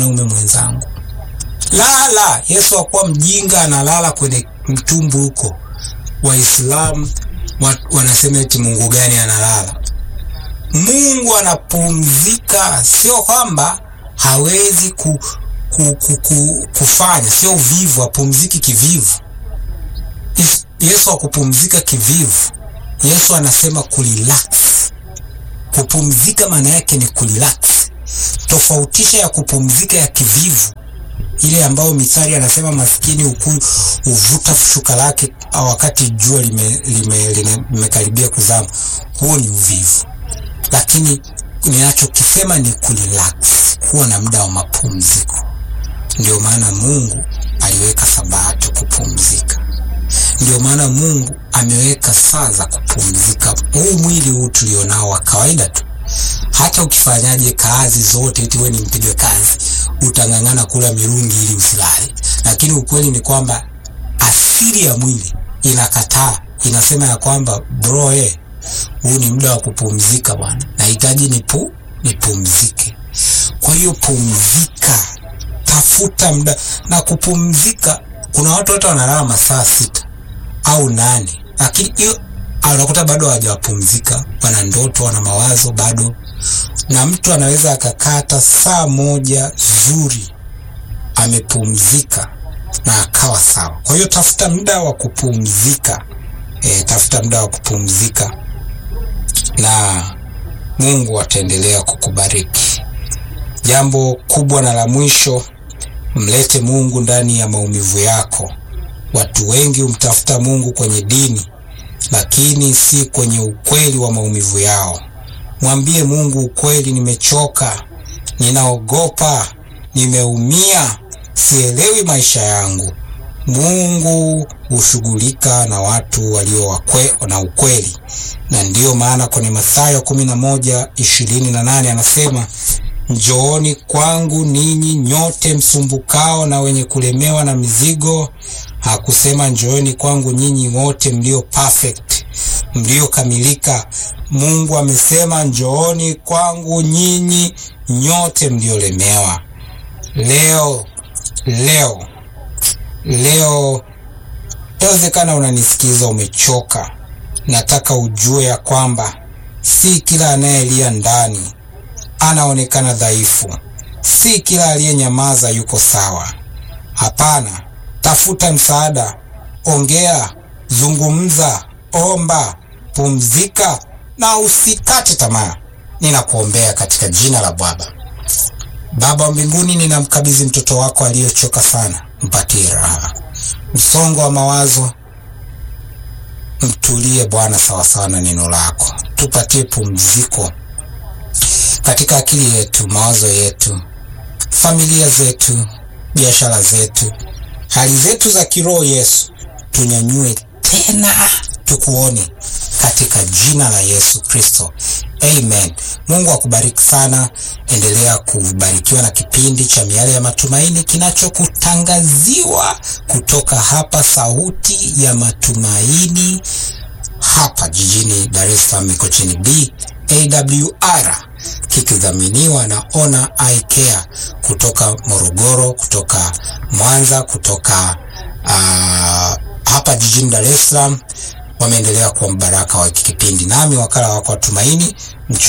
mwanaume mwenzangu. Lala. Yesu hakuwa mjinga, analala kwenye mtumbu huko. Waislamu wanasema eti Mungu gani analala? Mungu anapumzika, sio kwamba hawezi ku, ku, ku, ku, kufanya, sio uvivu, apumziki kivivu. Yesu hakupumzika kivivu. Yesu anasema kurelax. Kupumzika maana yake ni kurelax. Tofautisha ya kupumzika ya kivivu, ile ambayo Mithali anasema maskini ukuu uvuta shuka lake wakati jua limekaribia lime, lime kuzama. Huo ni uvivu, lakini ninachokisema ni kurelax, kuwa na muda wa mapumziko. Ndio maana Mungu aliweka Sabato kupumzika. Ndio maana Mungu ameweka saa za kupumzika. Huu mwili huu tulionao wa kawaida tu, hata ukifanyaje kazi zote, eti wewe ni mpiga kazi, utang'ang'ana kula mirungi ili usilale, lakini ukweli ni kwamba asili ya mwili inakataa, inasema ya kwamba bro, eh, huu ni muda wa kupumzika bwana, nahitaji nipu nipumzike. Kwa hiyo pumzika, tafuta muda na kupumzika. Kuna watu hata wanalala masaa sita au nane, lakini hiyo unakuta bado hawajapumzika, wana ndoto, wana mawazo bado. Na mtu anaweza akakata saa moja zuri amepumzika na akawa sawa. Kwa hiyo tafuta muda wa kupumzika e, tafuta muda wa kupumzika na Mungu ataendelea kukubariki. Jambo kubwa na la mwisho, mlete Mungu ndani ya maumivu yako. Watu wengi humtafuta Mungu kwenye dini, lakini si kwenye ukweli wa maumivu yao. Mwambie Mungu ukweli, nimechoka, ninaogopa, nimeumia, sielewi maisha yangu. Mungu hushughulika na watu walio na ukweli, na ndiyo maana kwenye Mathayo kumi na moja ishirini na nane anasema Njooni kwangu ninyi nyote msumbukao na wenye kulemewa na mizigo. Hakusema njooni kwangu nyinyi wote mlio perfect, mliokamilika. Mungu amesema njooni kwangu nyinyi nyote mliolemewa. Leo leo leo, yawezekana unanisikiza umechoka. Nataka ujue ya kwamba si kila anayelia ndani anaonekana dhaifu. Si kila aliyenyamaza yuko sawa. Hapana, tafuta msaada, ongea, zungumza, omba, pumzika na usikate tamaa. Ninakuombea katika jina la Baba. Baba wa mbinguni, ninamkabidhi mtoto wako aliyechoka sana, mpatie raha. Msongo wa mawazo mtulie Bwana, sawasawa na neno lako. Tupatie pumziko katika akili yetu, mawazo yetu, familia zetu, biashara zetu, hali zetu za kiroho. Yesu, tunyanyue tena tukuone katika jina la Yesu Kristo, amen. Mungu akubariki sana. Endelea kubarikiwa na kipindi cha Miale ya Matumaini kinachokutangaziwa kutoka hapa Sauti ya Matumaini, hapa jijini Dar es Salaam, Mikocheni B AWR kikidhaminiwa na Ona Eye Care kutoka Morogoro, kutoka Mwanza, kutoka uh, hapa jijini Dar es Salaam. Wameendelea kuwa mbaraka wa kipindi, nami wakala wako wa Tumaini